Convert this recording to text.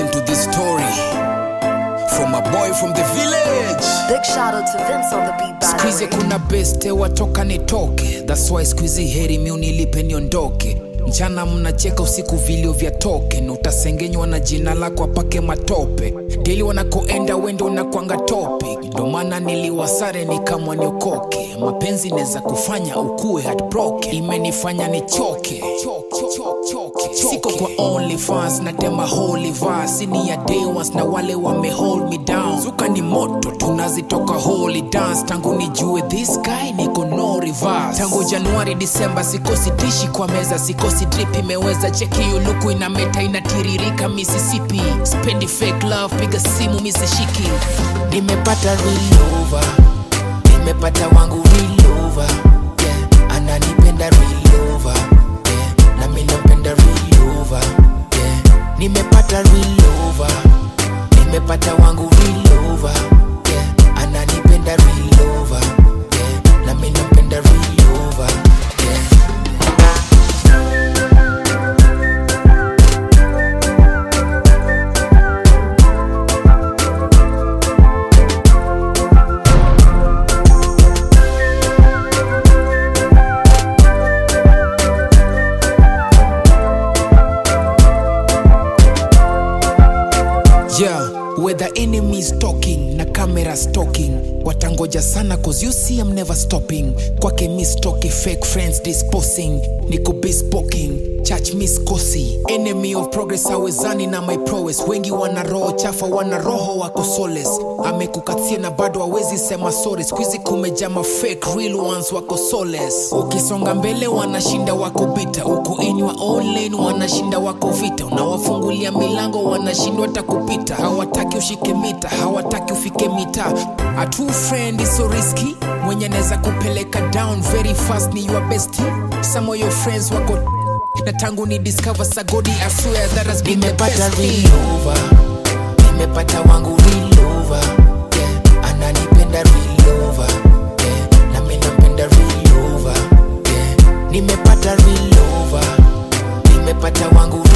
listen to this story from a boy from the village. Big shout out to Vince on the beat by the Squeeze way. kuna beste watoka nitoke, that's why squeeze heri mi unilipe niondoke. Mchana mnacheka usiku vilio vya toke, na utasengenywa na jina lako apake matope. Deli wanakoenda wendo unakwanga topic, ndo maana niliwasare nikamwa niokoke. Mapenzi neza kufanya ukue heartbroken, imenifanya nichoke. Siko kwa OnlyFans natema holy verse, ni ya day ones na wale wame hold me down. Zuka ni moto tunazitoka holy dance, tangu nijue this guy niko no reverse. Tangu Januari Disemba sikosi dishi kwa meza, sikosi drip imeweza cheki yuluku ina meta inatiririka Mississippi. Spendi fake love, piga simu misishiki. Nimepata real over, nimepata wangu real over. Yeah, ananipenda real over. Yeah, na mimi nampenda real over. Yeah, nimepata real over, nimepata wangu real over. Yeah, ananipenda real over. Yeah, na mimi nampenda real over. Yeah. Yeah, where the enemy is talking na camera stalking watangoja sana cause you see I'm never stopping kwake mistoki fake friends disposing niko bespoking church miskosi enemy of progress awezani na my prowess wengi wana roho chafa wana roho wako soles amekukatia na bado hawezi sema sorry skuizi kumejama fake real ones wako soles ukisonga mbele wanashinda wako bita huku inywa online wanashinda wako vita unawafungulia milango wanashindwa hata kupita hawataki ushike mita hawataki ufike mita a true friend is so risky mwenye anaweza kupeleka down very fast ni your bestie some of your friends wako na tangu ni discover sagodi I swear that has been the best thing. over nimepata wangu real over yeah ananipenda real over yeah na mimi nampenda real over yeah nimepata real over nimepata wangu